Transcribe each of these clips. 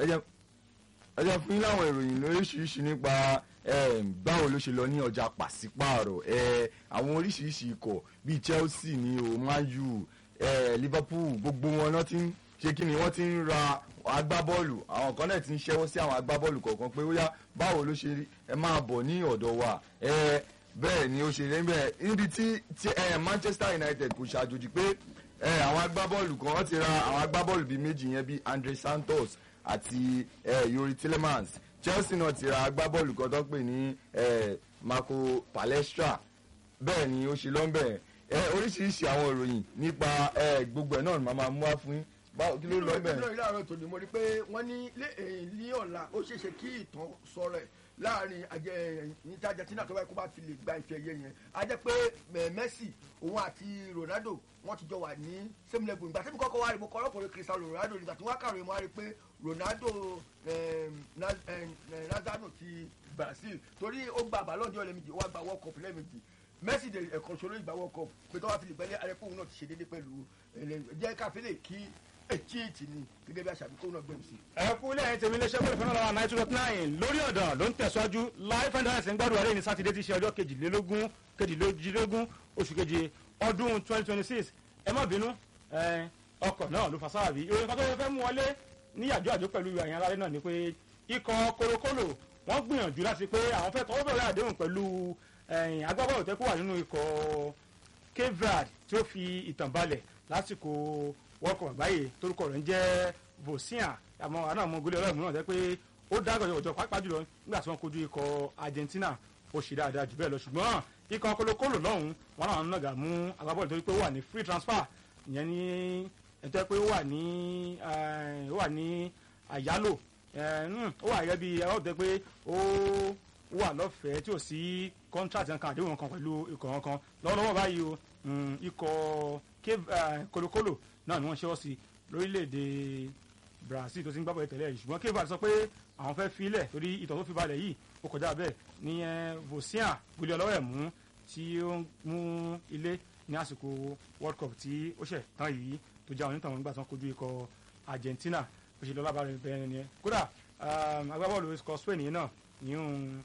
ẹ jẹ́ ẹ jẹ́ fún yín láwọn ìròyìn lóríṣiríṣi nípa em, báwo ló ṣe lọ ní ọjà pàṣípààrọ̀ ẹ, àwọn oríṣiríṣi ikọ̀ bíi Chelsea ní o Man U ẹ, Liverpool gbogbo wọn náà ti ń ṣe kí ni wọ́n ti ń ra agbábọ́ọ̀lù àwọn kan náà ti ń ṣẹ́wọ́ sí àwọn agbábọ́ọ̀lù kọ̀ọ̀kan pé ó yá báwo ló ṣe rí ẹ máa bọ̀ ní ọ̀dọ̀ wa ẹ, bẹ́ẹ̀ ni ó ṣe rí bẹ́ẹ̀ níbi tí tí, ẹ, Manchester United kò ṣàjòjì pé ẹ, àwọn agbábọ́ọ̀lù kan wọ́n ti ra àwọn agbábọ́ọ̀lù bíi méjì yẹn bíi Andre Santos àti ẹ, Yori Tillemans Chelsea náà ti ra agbábọ́ọ̀lù kan tó ń pè ní ẹ, Marco Palestra bẹ́ẹ̀ ni ó ṣe lọ́nbẹ̀ ẹ oríṣiríṣi àwọn ìròyìn nípa ẹ, gbogbo ẹ̀ náà ni màá máa mú wá fún yín báwo kí ló lọ bẹ́ẹ̀. nínú ìlú àárọ̀ tòní mo rí pé wọ́n ní lé- eh, ní ọ̀la ó ṣeé ṣe kí ìtàn sọ̀rọ̀ ẹ̀ láàrin àjẹ níta Argentina tó báyìí kó bá fi lè gba ife ẹ̀yẹ yẹn a jẹ́ pé eh, Messi òun àti Ronaldo wọ́n ti jọ wà ní same level ìgbà tí mo kọ́kọ́ wá rí mo kọ́ ọlọ́kùnrin Cristiano Ronaldo nígbà tí wọ́n kàròyìn mo wá rí pé Ronaldo eh, Na- eh, eh, Nazano ti Brazil torí ó gba Ballon d'Or lẹ́ẹ̀mejì ó wá gba World Cup lẹ́ẹ̀mejì Messi de ẹ̀kan ṣoṣo ìgbà World Cup pé tó wá fi lè gbẹ́lẹ́ arẹ́pọ̀ náà ti ṣe déédéé pẹ̀lú ẹlẹ́- jẹ́ káfílẹ̀ kí etí ètì ni gẹ́gẹ́ bí àṣàbí kó náà gbẹ̀mí sí. ẹ kú lẹ́yìn tèmi iléeṣẹ́ pẹ̀lú fúnra lọ́wọ́ nine two dot nine lórí ọ̀dàn ló ń tẹ̀síwájú live and direct ń gbádùn àlẹ́ ní sátidé tí í ṣe ọjọ́ kejìlélógún kejìlélógún oṣù keje ọdún twenty twenty six ẹ má bínú ẹ, ọkọ̀ náà ló fa sáàbì ìròyìn kan tó fẹ́ mú wọlé ní àjọ àjọ pẹ̀lú àyàn alárẹ́ náà ni pé ikọ̀ kolokolo wọ́n gbìyànjú láti pé àwọn fẹ́ tọwọ́ bẹ̀rẹ̀ àdéhùn pẹ̀lú ẹ̀yìn agbábọ́ọ̀lù tẹ́kọ̀ wà nínú ikọ̀ Cape Verde tí ó fi ìtàn balẹ̀ lásìkò World Cup àgbáyé torúkọ rẹ̀ ń jẹ́ Vosia àmọ́ àná ọmọ gólé ọlọ́run náà jẹ́ pé ó dá gọ̀jọ̀gọ̀jọ̀ pàápàá jùlọ nígbà tí wọ́n kojú ikọ̀ Argentina ó ṣe dáadáa jù bẹ́ẹ̀ lọ ṣùgbọ́n ikọ̀ kolokolo lọ́hùn wọn náà nàgà mú agbábọ́ọ̀lù torí pé ó wà ní free transfer ìyẹn ní ẹ̀tọ́ pé ó wà ní ó wà ní àyálò ẹ̀, mm, ó wà gẹ́gẹ́ bí ẹ̀ ọ́ tẹ́ pé ó wà lọ́fẹ̀ẹ́ tí ò sí contract kan àdéhùn kan pẹ̀lú ikọ̀ kan lọ́wọ́lọ́wọ́ báyìí o mm, ikọ̀ Cape- eh, kolokolo náà ni wọ́n ṣe ọ́ sí lórílẹ̀‐èdè Brazil tó ti ń gbábọ̀ tẹ́lẹ̀ yìí ṣùgbọ́n Cape Verde sọ pé àwọn fẹ́ filẹ̀ torí ìtàn tó fi balẹ̀ yìí ó kọjá bẹ́ẹ̀ ní Vosia gbélé ọlọ́wọ́ ẹ̀ mú tí ó ń mú ilé ní àsìkò World Cup tí ó ṣẹ̀ tán yìí tó já onítàn nígbà tí wọ́n kojú ikọ̀ Argentina bó ṣe lọ lábàárẹ̀ bẹ́ẹ̀ ni ẹ kódà um, agbábọ́ọ̀lù ikọ̀ Spain yìí náà ní òun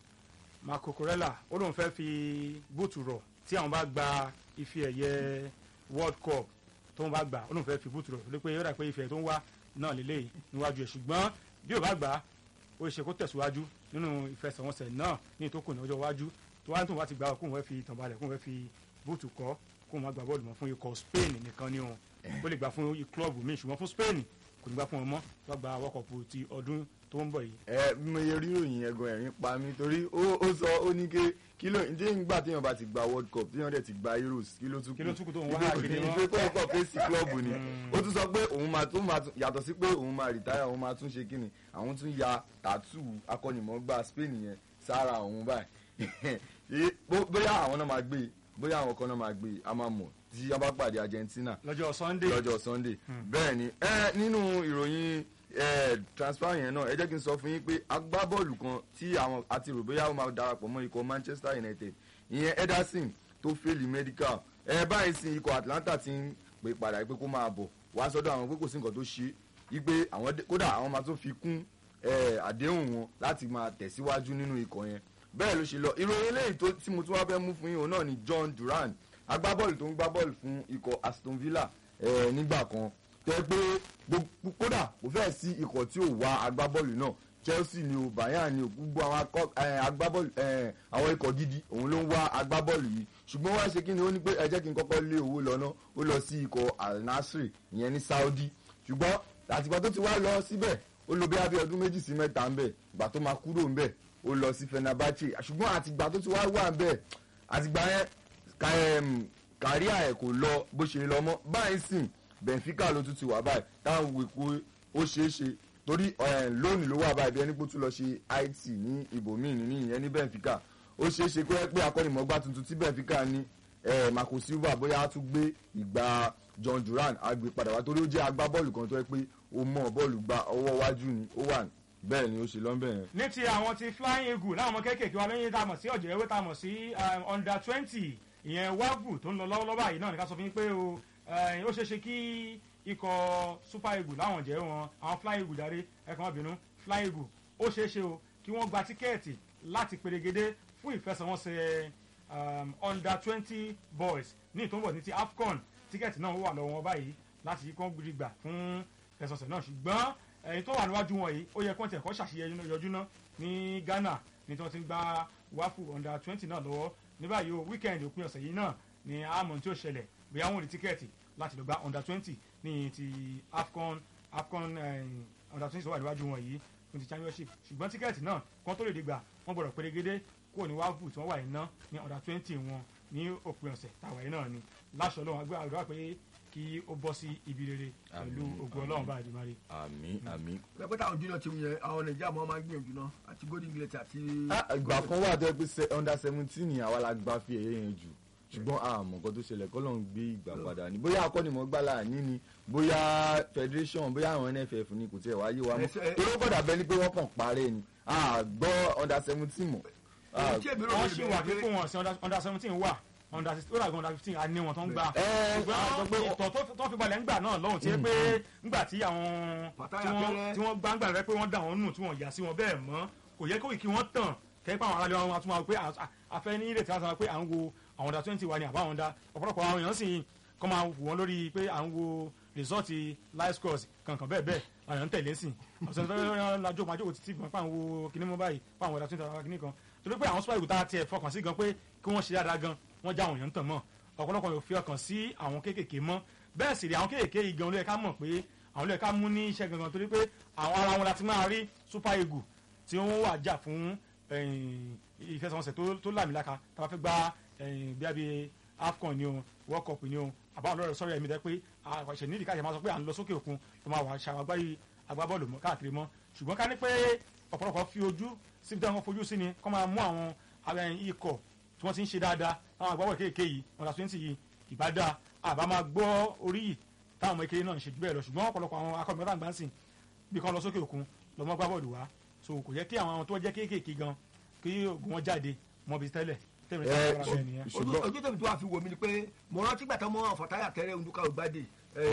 Marco Corella ó lóun fẹ́ fi búùtù rọ̀ tí àwọn bá gba ife ẹ̀yẹ World Cup tó ń bá gbà ó lóun fẹ́ fi búùtù rọ̀ lé pé ó dà pé ife tó ń wá náà lélẹ́yìí níwájú ẹ̀ ṣùgbọ́n bí ò bá gbà á ó ṣe kó tẹ̀síwájú nínú ìfẹsẹ̀wọnsẹ̀ náà ní ìtókù ní ọjọ́ iwájú tó wá tó wá ti gbà kóun fẹ́ fi ìtàn balẹ̀ kóun fẹ́ fi búùtù kọ́ kóun má gba bọ́ọ̀lù mọ́ fún ikọ̀ Spain nìkan ni òun ó lè gbà fún klọ́ọ̀bù míì ṣùgbọ́n fún Spain kò ní gbà fún wọn mọ́ tó gba World Cup ti ọdún tó ń bọ̀ yìí ẹ mo yẹ rí ìròyìn yẹn gan ẹ̀rín pa mí torí ó ó sọ ó ní ké kí ló ǹjẹ́ nígbà téèyàn bá ti gba world cup téèyàn dẹ̀ ti gba euros kí ló tún kù Kí ló tún kù tó ń wá Ìgbé- káàkiri wọn? ìgbé kó kọ̀ fèsì klọ́ọ̀bù ni ó tún sọ pé òun máa tún máa tún yàtọ̀ sí pé òun máa rìtáyà òun máa tún ṣe kíni àwọn tún ya tàtú akọ́nìmọ̀gbà spain yẹn sára òun báyìí Ṣé bó- bóyá àwọn náà máa gbé e, bóyá àwọn kan náà máa gbé e, a máa mọ̀ tí a bá pàdé argentina lọ́jọ́ Sunday lọ́jọ́ sunday bẹ́ẹ̀ ni ẹ nínú ìròyìn ẹ transfer yẹn náà ẹ jẹ́ kí n sọ fún yín pé agbábọ́ọ̀lù kan tí àwọn àti rò bóyá ó máa darapọ̀ mọ́ ikọ̀ manchester united ìyẹn ederson tó fẹ́ẹ̀lì medical ẹ báyìí sí ikọ̀ atlanta ti ń pè padà pé kó máa bọ̀ wá sọ́dọ̀ àwọn pé kò sí nǹkan tó ṣe wípé àwọn dé- kódà àwọn máa tún fi kún ẹ, àdéhùn wọn láti máa tẹ̀síwájú nínú ikọ̀ yẹn bẹ́ẹ̀ ló ṣe lọ ìròyìn eléyìí tó- tí mo tún wá fẹ́ mú fún yín òun náà ni john duran agbábọ́ọ̀lù tó ń gbá bọ́ọ̀lù fún ikọ̀ aston villa ẹ, nígbà kan tẹ́ pé gbogbo- kódà kò fẹ́ sí ikọ̀ tí ò wá agbábọ́ọ̀lù náà chelsea ni o bayern ni o gbogbo àwọn akọ- ẹ, agbábọ́ọ̀lù ẹ, àwọn ikọ̀ gidi òun ló ń wá agbábọ́ọ̀lù yìí ṣùgbọ́n wá ṣe kí ni ó ní pé ẹ jẹ́ kí n kọ́kọ́ lé owó lọ náà ó lọ sí ikọ̀ al nassr ìyẹn ní saudi ṣùgbọ́n àtìgbà tó ti wá lọ síbẹ̀ ó lọ bí abẹ́ ọdún méjì sí mẹ́ta ń bẹ̀ ìgbà tó máa kúrò ń bẹ̀ ó lọ sí fenerbahce ṣùgbọ́n àtìgbà tó ti wá wà ń bẹ̀ àtìgbà yẹn ka em, kàríà ẹ̀ kò lọ bó ṣe lọ mọ́ báyìí sìn benfica ló tún ti wà báyìí táwọn wò pé ó ṣeé ṣe torí eh, lónìí ló wà báyìí bí ẹni pé ó tún lọ ṣe it ní ibòmíì ní ìyẹn ní benfica ó ṣeé ṣe pé pé akọ́nimọ̀gbá tuntun tí benfica ní eh, marco silva bóyá á tún gbé ìgbà john duran á gbé padà wá torí ó jẹ́ agbábọ́ọ̀lù kan tó yẹ pé ó mọ̀ bọ́ọ̀lù gba ọwọ́ wájú ni ó wà bẹ́ẹ̀ ni ó ṣe lọ́nbẹ̀ yẹn. ní ti àwọn ti flying eagle láwọn ọmọ kéékèèké wa lóyún tá a mọ̀ sí ọ̀jẹ̀ ewé tá a mọ̀ sí um, under twenty ìyẹn wágù tó ń lọ lọ́wọ́lọ́wọ́ báyìí náà ní ká sọ fún yín pé o eh, ó ṣeé ṣe kí ikọ̀ super eagle láwọn jẹ́ wọn àwọn fly eagle jáde ẹ̀kan ọ̀bìnú fly eagle ó ṣeé ṣe o kí wọ́n gba tíkẹ́ẹ̀tì láti perégedé fún ìfẹsẹ̀wọnsẹ̀ um, under twenty boys ní ìtòǹbọ̀ ní ti afcon tíkẹ́ẹ̀tì náà wà lọ́wọ́ wọn báyìí láti kí wọ́n gbà fún ìfẹsẹ̀wọnsẹ̀ náà ṣùgbọ́n ẹ̀yin tó wà níwájú wọn yìí ó yẹ kó tiẹ̀ kọ́ ṣàṣeyẹ yọjú náà ní ghana ní tí wọ́n ti ń gba wáfù under twenty náà lọ́wọ́ ní báyìí o weekend òpin ọ̀sẹ̀ yìí náà ni àmọ́ tí ó ṣẹlẹ̀ bóyá wọn ò ní tíkẹ́ẹ̀tì láti lọ gba under twenty ní ti afcon afcon eh, under twenty tó wà níwájú wọn yìí fún ti championship ṣùgbọ́n tíkẹ́ẹ̀tì náà kán tó lè dé gbà wọ́n gbọ́dọ̀ pérégedé kúrò ní wáfù tí wọ́n wà yìí ná ní under twenty wọn ní òpin ọ̀sẹ̀ tàwa yìí náà ni láṣọ ọlọ́run agbé àdúrà pé kí ó bọ́ sí ibi rere pẹ̀lú Àmín, ògùn ọlọ́run bá àdìmárì. àmì àmì. pẹpẹ táwọn junior team yẹn àwọn nàìjíríà mọ máa ń gbìyànjú náà àti golden glate àti. ìgbà kan wà tó yẹ pé se- under seventeen ni àwa la gba fi ẹ̀yẹ yẹn jù ṣùgbọ́n àmọ́ nǹkan tó ṣẹlẹ̀ kọ́ ló ń gbé ìgbà padà ní bóyá akọ́nimọ̀ọ́gbá láàní ni bóyá federation bóyá àwọn nff ni kò tiẹ̀ wáyé wa mọ́ Ẹsẹ̀- torí ó kọ̀dà bẹ́ẹ̀ ni pé wọ́n kàn parẹ́ ni a gbọ́ under seventeen mọ̀ a èyí tí èmi rò wọ́n lórí ṣì bẹ́ẹ̀ wà pé- pé wọn sí under- under seventeen wà under sixteen ó dàgbà under fifteen a ní wọn tó ń gbà. ẹ a sọ ṣùgbọ́n pé ìtọ̀ tó- tó fi balẹ̀ ńgbà náà lọ́hùn tí pé ńgbà tí àwọn Pàtàkì tí wọ́n- abẹ́rẹ́. tí wọ́n gbá ńgbà rẹ pé wọ́n dà wọ́n nù tí wọ́n yà sí wọn bẹ́ẹ̀ mọ́ kò yẹ kó kí wọ́n tàn kẹ́pẹ́ àwọn aráàlú wọn tún máa pé à- à- afẹ́ ní ìrètí láti máa pé à ń wo àwọn under twenty wa ni àbá àwọn under ọ̀pọ̀lọpọ̀ àwọn èèyàn sì kọ́ máa wù wọ́n lórí pé à ń wo rìsọ́ọ̀tì live scores kankan bẹ́ẹ̀ bẹ́ẹ̀ àwọn èèyàn ń tẹ̀lé sí ọ̀sẹ̀ tó yọ lajọ́ máa jókòó títí gan pàwọn wo kíní mọ́ báyìí pàwọn under twenty àwọn kíní kan torí pé àwọn super eagles tá a tiẹ̀ fọkàn sí gan pé kí wọ́n ṣe dáadáa gan wọ́n já àwọn èèyàn ń tàn mọ́ ọ̀pọ̀lọpọ̀ yóò fi ọkàn sí àwọn kéékèèké mọ́ bẹ́ẹ̀ sì rí àwọn kéékèèké yìí gan ló yẹ ká mọ̀ pé àwọn ló yẹ ká mú ní iṣẹ́ gangan torí pé àwọn ara wọn láti máa rí super eagle tí wọ́n wà jà fún ẹ̀yìn, ìfẹsẹ̀wọnsẹ̀ tó- tó làmìlaka tá a bá fẹ́ gba ẹ̀yìn, bí abẹ́ afcon ni o world cup ni o àbáwọn ọlọ́rọ̀ sọ́rọ̀ ẹ̀mí dẹ́ pé àṣẹ nídìí káṣẹ máa sọ pé à ń lọ sókè òkun tó máa wà ṣàwágbáyé agbábọ́ọ̀lù mọ́ káàkiri mọ́ ṣùgbọ́n ká ní pé ọ̀pọ̀lọpọ̀ fi ojú síbi tí wọ́n fojú sí ni kọ́ máa mú àwọn àwọn ikọ̀ tí wọ́n ti ń ṣe dáadáa àwọn agbábọ́ọ̀lù kéèké yìí wọn la twenty yìí ìbádá àbá máa gbọ́ orí yìí táwọn ọmọ ìkéré náà ń ṣe jù bẹ́ẹ̀ lọ ṣùgbọ́n ọ̀pọ̀lọpọ̀ àwọn akọ̀mọ́tà àgbà ń sìn bí kan lọ sókè òkun lọ́mọ gbá bọ́ọ̀lù wá so kò yẹ kí àwọn tó jẹ́ kéékèèké gan kí oògùn wọn jáde mọ́ bí tẹ́lẹ̀ tẹ́lẹ̀ Ẹ, tẹ́lẹ̀ tẹ́lẹ̀ nìyẹn. ojú ṣùgbọ́n ojú tèmi tó wà fi wò mí ni pé mo rántí gbàtà mọ àfọ̀táyà tẹ́rẹ̀ ndúkà ògbádé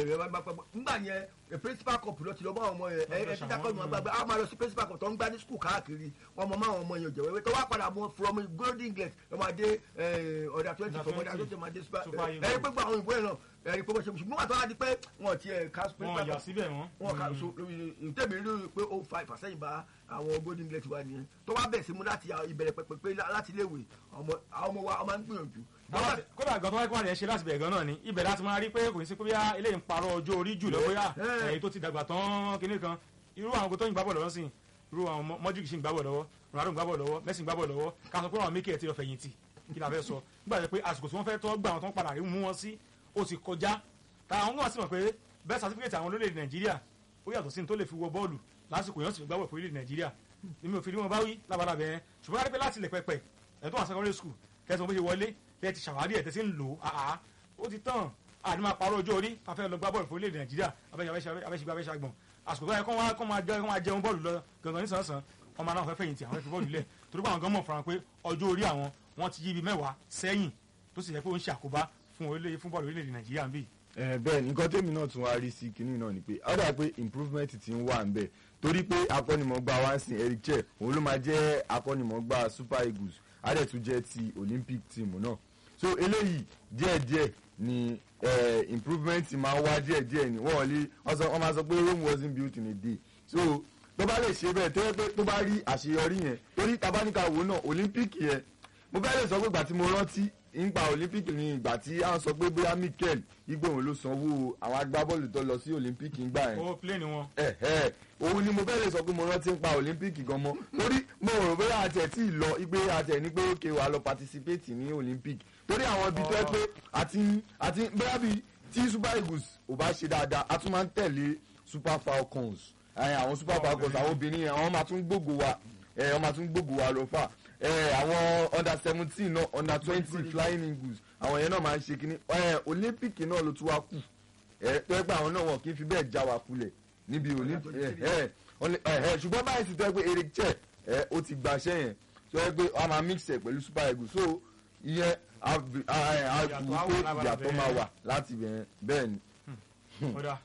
nígbà yẹn ẹ, principal cup lọ ti lọ bá àwọn ọmọ yẹn ẹ ẹ títà kọ́ ìmọ̀ gbàgbé a máa lọ sí principal cup tó ń gbá ní school káàkiri wọn mọ máwọn ọmọ yẹn jẹ̀wẹ́wẹ́ tó wá padà mọ from golden gate ẹ máa dé ọ̀dà twenty Under from ọ̀dà 20, twenty máa dé super Super ẹ Eagles. ẹ pé gbọ́ àwọn òyìnbó yẹn náà ẹ rí pé wọ́n ṣe ṣùgbọ́n wà tó wá di pé wọn ti ẹ̀ ká wọn principal yà cup síbẹ̀ wọn. wọn kà so tẹ̀mí rí pé ó fa ìfàsẹ́yìn bá àwọn golden gate wa nìyẹn tó wá bẹ̀ sí mu láti ìbẹ̀rẹ̀ pẹ̀pẹ̀ pé láti léwe àwọn ọmọ wa máa ń gbìyànjú. Àwọn- kódà gan tó wáyé kó wà lè ṣe láti bẹ̀rẹ̀ gan náà ni ibẹ̀ láti máa rí pé kò ní sí pé bíyà eléyìí ń parọ́ ọjọ́ orí jù lọ bóyá Eh. èyí tó ti dàgbà tán kinní kan irú àwọn tó ń gbábọ̀ lọ́wọ́ sí irú àwọn mọ́júkì sì ń gbábọ̀ lọ́wọ́ ronaldo ń gbábọ̀ lọ́wọ́ messi ń gbábọ̀ lọ́wọ́ ká sọ pé àwọn mékè ti lọ fẹ̀yìntì kí la fẹ́ sọ nígbà tó pé àsìkò tí wọ́n fẹ́ tọ́ gbà wọn tó ń padà rí mú wọn sí ó ti kọjá táwọn náà sì mọ̀ pé bẹ́ẹ̀ certificate àwọn olórílẹ̀ nàìjíríà ó yàtọ̀ sí ní tó lè fi wọ bọ́ọ̀lù lásìkò yẹn sì fi gbábọ̀ fún orílẹ̀ nàìjíríà èmi ò fi rí wọn bá wí lábàrà bẹ́ẹ̀ ṣùgbọ́n ká rí pé láti ilẹ̀ pẹpẹ ẹ̀ tó wà secondary school kẹsàn-án bó ṣe wọlé tẹ́ ti ṣàwárí ẹ̀ tẹ́ sí ń lò ó àá ó ti tán àní máa parọ́ ọjọ́ orí afẹ́ lọ gbá bọ́ọ̀lù fún orílẹ̀-èdè nàìjíríà abẹ́ṣẹ́gbà abẹ́ṣẹ́gbọ̀n àsìkò tó yẹ kó wá kó máa jẹ kó máa jẹun bọ́ọ̀lù lọ gangan nísànsán ọmọ náà fẹ́ fẹ̀yìntì àwọn fẹ́ fi bọ́ọ̀lù lẹ̀ torí pé àwọn gan mọ̀ fúnra pé ọjọ́ orí àwọn wọ́n ti yí ibi mẹ́wàá sẹ́yìn tó sì yẹ pé ó ń ṣàkóbá fún orílẹ̀ fún bọ́ọ̀lù orílẹ̀-èdè nàìjíríà ń bì. ẹ bẹ́ẹ̀ ni nǹkan tèmi náà tún wá rí sí kinní náà ni pé ó dà pé improvement ti ń wà ń bẹ̀ torí pé akọ́nimọ̀ọ́gbá wa ń sin Eric Cheh òun ló máa jẹ́ akọ́nimọ̀ọ́gbá Super Eagles á dẹ̀ tún jẹ́ ti Olympic team náà so eléyìí díẹ̀díẹ̀ ni eh, improvement máa ń wá díẹ̀díẹ̀ ni wọ́n lè wọ́n sọ- wọ́n máa sọ pé Rome wasn't built in a day so tó bá lè ṣe bẹ́ẹ̀ tó yẹ pé tó bá rí àṣeyọrí yẹn torí tabaníkà wo náà Olympic yẹn mo fẹ́ lè sọ pé ìgbà tí mo rántí nípa olympic ní ìgbà tí a ń sọ pé bóyá mikel igbóhùn ló sanwó àwọn agbábọ́ọ̀lù tó lọ sí olympic ńgbà yẹn ó plé ni wọn. ẹ ẹ òun ni mo fẹ́ lè sọ pé mo rántí nípa olympic gan mọ́ torí mo rò bóyá àti ẹ̀ tí ì lọ igbe àti ẹ̀ ní pé ókè wà lọ participate ní olympic torí àwọn ibi tó ẹ pé àti àti bóyá bíi tí super eagles ò bá ṣe dáadáa a tún máa ń tẹ̀lé super falcons ẹ, àwọn super falcons àwọn obìnrin yẹn àwọn máa tún gbógo wa ẹ, wọ́n máa tún gbógo wa lọ fà ẹ, àwọn under seventeen náà under twenty flying eagles àwọn yẹn náà máa ń ṣe kínní ẹ, olympic náà ló tún wá kù ẹ, tó yẹ pé àwọn náà wọn kì í fi bẹ́ẹ̀ já wa kulẹ̀ níbi olympic ẹ, ẹ, ọ̀lẹ- ẹ, ẹ, ṣùgbọ́n báyìí ti tẹ́ pé eric cheh ẹ, ó ti gbàṣẹ́ yẹn tó yẹ pé wọ́n máa mix ẹ̀ pẹ̀lú super eagles so ìyẹn a- a- a- a Ìyàtọ̀ kù á wà pé lábala ìyàtọ̀ bẹ́ẹ̀. máa wà láti bẹ̀rẹ̀ bẹ́ẹ̀ ni. ọ̀dà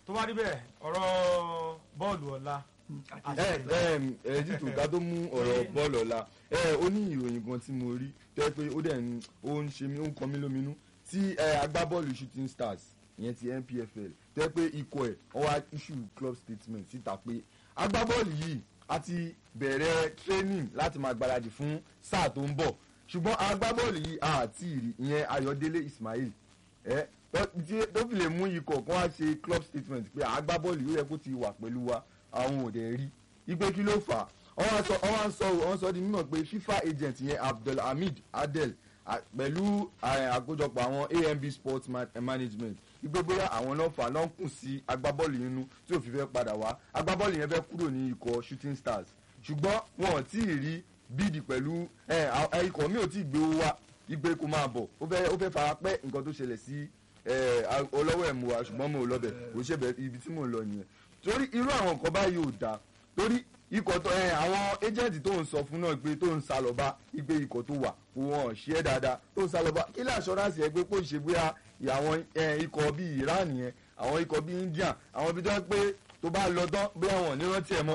tó bá rí bẹ́ẹ̀ ọ̀rọ̀ bọ́ọ̀lù ọ̀la ẹ ẹ ẹ títù ká tó mú ọ̀rọ̀ bọ́ọ̀lù ọ̀la ẹ ó ní ìròyìn kan tí mo rí tó yẹ pé ó dẹ̀ ń ó ń ṣe mí ó ń kọ mí lóminú tí ẹ agbábọ́ọ̀lù shooting stars ìyẹn ti NPFL tó yẹ pé ikọ̀ ẹ̀ wọ́n wá issue club statement síta pé agbábọ́ọ̀lù yìí a ti bẹ̀rẹ̀ training láti máa gbáradì fún sáà tó ń bọ̀ ṣùgbọ́n agbábọ́ọ̀lù yìí àti ìrì ìyẹn Ayọ̀délé Ismail ẹ tó fi lè mú ikọ̀ kan wá ṣe club statement pé agbábọ́ọ̀lù yóò yẹ kó ti wà pẹ̀lú wa àwọn òde rí ipe kí ló fà á wọ́n sọ wọ́n sọ di mímọ̀ pé FIFA agent yẹn Abdulhamid Adel pẹ̀lú àkójọpọ̀ àwọn AMB Sports Management ipe bóyá àwọn náà fà lọ́n kùn sí agbábọ́ọ̀lù yẹn nu tí òfin fẹ́ padà wá agbábọ́ọ̀lù yẹn fẹ́ kúrò ní ikọ̀ Shooting Stars ṣùgbọ́n wọn ò tí ì rí bíìdì pẹ̀lú ikọ̀ mi ò tí ì gbé owó wá igbe kó máa bọ̀ ó fẹ́ fara pẹ́ nǹkan tó ṣẹlẹ̀ sí ọlọ́wọ́ ẹ̀ mú wa ṣùgbọ́n mo ò lọ bẹ̀ kò ṣe bẹ̀ ibi tí mò ń lọ nìyẹn torí irú àwọn nǹkan báyìí ò dáa torí ikọ̀ tó ẹ àwọn agent tó ń sọ fún náà pé tó ń sá lọ bá igbe ikọ̀ tó wà kó wọn ṣe é dáadáa tó ń sá lọ bá kí lè assurance ẹ pé kó ṣe bóyá àwọn ikọ̀ bíi Iran yẹn àwọn ikọ̀ bíi India àwọn ibi tó yẹ pé tó bá lọ tán bóyá wọn ò ní rántí ẹ mọ́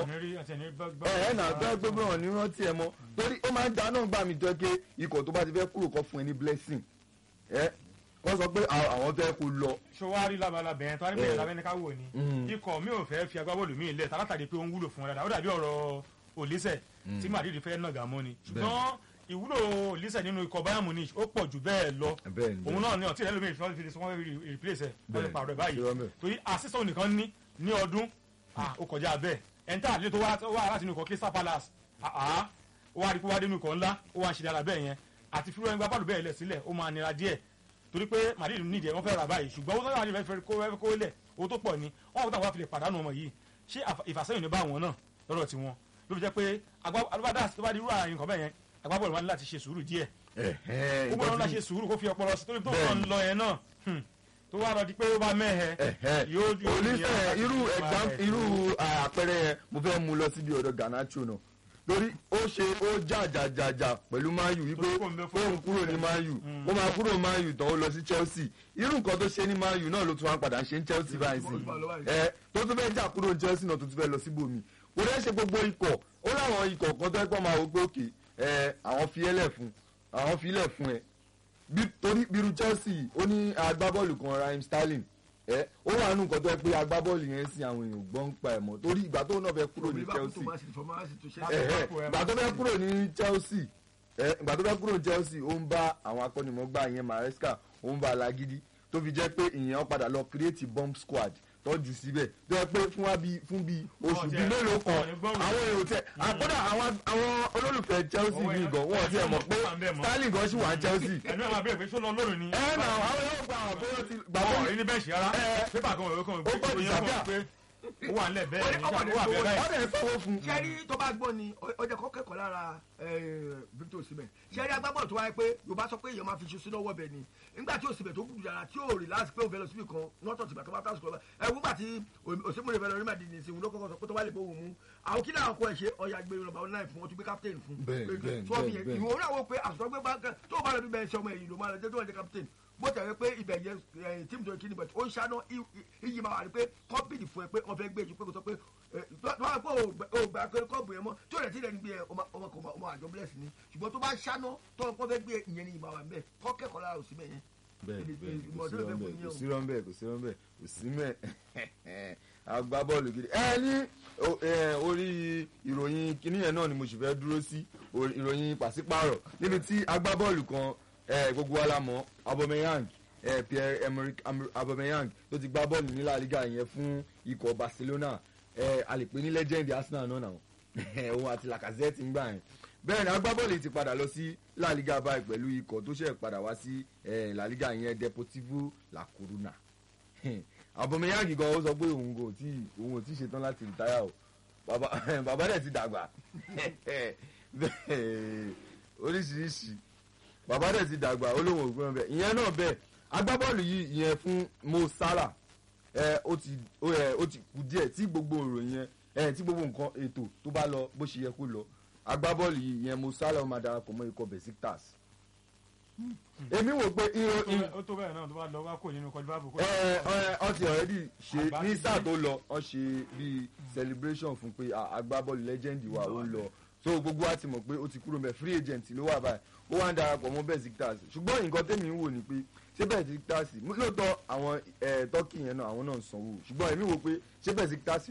ẹ ẹ náà tó yẹ pé bóyá wọn ò ní rántí ẹ mọ́ torí ó máa ń da náà gbà mí tó yẹ pé ikọ̀ tó bá ti fẹ́ kúrò kọ́ fún ẹ ní blessing ẹ wọ́n sọ pé àwọn fẹ́ kó lọ. sọwárí labalabẹ yẹn tó wá ní bẹ̀rẹ̀ lábẹ́ ní ká wò ni ikọ̀ mi ò fẹ́ fi agbábọ́ọ̀lù mi lẹ̀ tálátàdé pé ó ń wúlò fún wọn dáadáa ó dàbí ọ̀rọ̀ Olise tí Madrid fẹ́ nàgà mọ́ ni ṣùgbọ́n ìwúlò Olise nínú ikọ̀ Bayern Munich ó pọ̀ jù bẹ́ẹ̀ lọ òun náà ni ọ̀tí ìrẹ́lómi ìfẹ́ fi wọ́n fi replace ẹ̀ wọ́n fi pààrọ̀ ẹ̀ báyìí torí assistant nìkan ní ní ọdún ó kọjá bẹ́ẹ̀ ẹ̀ńtà àlejò tó wá láti inú ikọ̀ Crystal Palace ó wá rí pé wá dé inú ikọ̀ ńlá ó wá ń ṣe dára bẹ́ẹ̀ yẹn àti fúlọ́ ẹgbẹ́ bọ́ọ̀lù bẹ́ẹ̀ lẹ̀ sílẹ̀ ó máa nira díẹ̀ torí pé Madrid nídìí ẹ wọ́n fẹ́ rà báyìí ṣùgbọ́n owó tó yà wọ́n fẹ́ kó fẹ́ kó lẹ̀ owó tó pọ̀ ni wọ́n kó táwọn fi lè pàdánù ọmọ yìí ṣé ìfàsẹ́yìn ní bá wọn náà lọ́dọ̀ tí wọn ló fi jẹ́ pé agbábọ́dà tó bá di irú àyìn nǹkan bẹ́ẹ̀ yẹn agbábọ́ọ̀lù wa ní láti ṣe sùúrù díẹ̀ ó gbọ́dọ̀ láti ṣe sùúrù kó fi ọpọlọ sí torí tó ń lọ yẹn náà tó wá lọ di pé ó bá mẹ́hẹ yóò onífẹ̀ irú exam irú àpẹẹrẹ yẹn mo fẹ́ mú lọ síbi ọ̀dọ̀ Garnacho náà torí ó ṣe ó jàjàjàjà pẹ̀lú Man U wípé fóun kúrò ní Man U ó máa kúrò Man U tán ó lọ sí Chelsea irú nǹkan tó ṣe ní Man U náà ló tún wá padà ṣe ní Chelsea báyìí sí ẹ tó tún fẹ́ jà kúrò ní Chelsea náà tó tún fẹ́ lọ síbòmí kò dẹ́ ṣe gbogbo ikọ̀ ó láwọn ikọ̀ kan tó ẹ pọ́ máa wò pé òkè ẹ àwọn fi ẹlẹ̀ fún àwọn fi ilẹ̀ fún ẹ torí bírú Chelsea ó ní agbábọ́ọ̀lù kan Raheem Sterling ẹ ó wà nù nǹkan tó yẹ pé agbábọ́ọ̀lù yẹn sí àwọn èèyàn gbọ́n pa ẹ̀ mọ́ torí ìgbà tó náà fẹ́ kúrò ní Chelsea ìgbà tó fẹ́ kúrò ní Chelsea ìgbà tó fẹ́ kúrò ní Chelsea ó ń bá àwọn akọ́nimọ̀ọ́gbà yẹn Maresca ó ń bá alágídí tó fi jẹ́ pé ìyẹn padà lọ create bomb squad tọ́jú síbẹ̀ tó yẹ pé fún wa bí fún bí oṣù bíi mélòó kan àwọn èrò tẹ àkọ́dà àwọn olólùfẹ́ Chelsea mi gan wọ́n ti ẹ̀ mọ̀ pé Sterling gan ṣì wà ní Chelsea. ẹnu ẹ̀ máa bẹ̀rẹ̀ pé ṣó lọ lónìí ni. ẹ nà àwọn yóò gba àwọn bóyá ti gbà ọ̀ wọ́n rí ní bẹ́ẹ̀ ṣe rárá pépà kan òwe kan ó gbọ́ ìsàbíà pé ó wà nílẹ̀ bẹ́ẹ̀ ni ó wà bẹ́ẹ̀ báyìí. ọ̀dẹ̀ sanwó fún. sẹ́rí tó bá gbọ́ ni ọjà kọ́ kẹ́kọ̀ọ́ lára Victor Osimhen sẹ́rí agbábọ́ọ̀lù tó wáyé pé Yorùbá sọ pé èèyàn máa fi ṣu sínú ọwọ́ bẹ̀ ni nígbà tí Osimhen tó kùdù yàrá tí ò rí láti pé òun fẹ́ lọ síbi kan nọ́tọ̀ tìgbà tó bá tásùkọ̀ lọ ẹ̀ wúgbà tí Osimhen fẹ́ lọ rí màdì ní ìsìn ló kọ́kọ́ sọ pé tó wá lè bó òun mú àwọn kí làwọn kọ ẹ̀ ṣe ọ̀yà gbé nọ́mbà náà fún wọn tó gbé captain fún ìwọ̀n náà wọ pé àsùtọ́ gbé tó bá lọ bí bẹ́ẹ̀ ṣe ọmọ èyí ló máa lọ jẹ́ tó wà jẹ́ captain bó tẹ̀wé pé ibẹ̀ yẹ tíìmù tó kí ni bẹ̀tẹ̀ ó ń ṣáná iyì máa wà ní pé kọ́mpìnì fún ẹ pé wọ́n fẹ́ gbé ju pé kò sọ pé wọ́n á pé o gbà pé kọ́ọ̀bù yẹn mọ́ tí ó rẹ̀ tí lẹ́nu gbé ẹ ọmọ kò ọmọ àjọ bless ni ṣùgbọ́n tó bá ṣáná tó wọ́n fẹ́ gbé ìyẹn ni ìmọ̀ wà ń bẹ̀ kọ́ kẹ́kọ̀ọ́ lára òsì bẹ́ẹ̀ yẹn. bẹ́ẹ̀ bẹ́ẹ̀ kò sí rọ́ńbẹ́ kò sí rọ́ńbẹ́ kò sí mẹ́ agbábọ́ọ̀lù gidi ẹ ní orí ìròyìn kinní yẹn náà ni mo sì fẹ́ dúró sí ìròyìn pàṣípààrọ̀ níbi tí agbábọ́ọ̀lù kan eh, gbogbo wa la mọ̀ Aubameyang eh, Pierre Emerick Aubameyang tó ti gbá bọ́ọ̀lù ní La Liga yẹn fún ikọ̀ Barcelona eh, a lè pè ní legend Arsenal náà náà òun àti Lacazette ń gbà yẹn bẹ́ẹ̀ ni agbábọ́ọ̀lù ti padà lọ sí La Liga báyìí pẹ̀lú ikọ̀ tó ṣẹ̀ padà wá sí La Liga yẹn Deportivo La Coruna Aubameyang gan ó sọ pé òun kò tí òun ò tí ṣetán láti rìtáyà o bàbá dẹ̀ ti dàgbà oríṣiríṣi bàbá dẹ̀ ti dàgbà olóhùn ògbọ́n bẹ́ẹ̀ ìyẹn náà bẹ́ẹ̀ agbábọ́ọ̀lù yìí ìyẹn fún Mo Salah ẹ ó ti ó ẹ ó ti kù díẹ̀ tí gbogbo ìròyìn yẹn ẹ tí gbogbo nǹkan ètò tó bá lọ bó ṣe yẹ kó lọ agbábọ́ọ̀lù yìí ìyẹn Mo Salah ó máa darapọ̀ mọ́ ikọ̀ Besiktas èmi wò pé irun ó tó bẹ́ẹ̀ náà tó bá lọ wá kò nínú kọjú báàbò kó. ẹ ẹ ọ ti already ṣe Àgbà ní ti sáà dé. tó lọ ọ ṣe bíi celebration fún pé a- agbábọ́ọ̀lù legend wa ó ń lọ so gbogbo wa ti mọ̀ pé ó ti kúrò mẹ́ free agent ló wà báyìí ó wá ń darapọ̀ mọ́ Besiktas ṣùgbọ́n nǹkan tèmi ń wò ni pé ṣé Besiktas lóòótọ́ àwọn ẹ̀ tọ́kì yẹn náà àwọn náà ń sanwó ṣùgbọ́n èmi wò pé ṣé Besiktas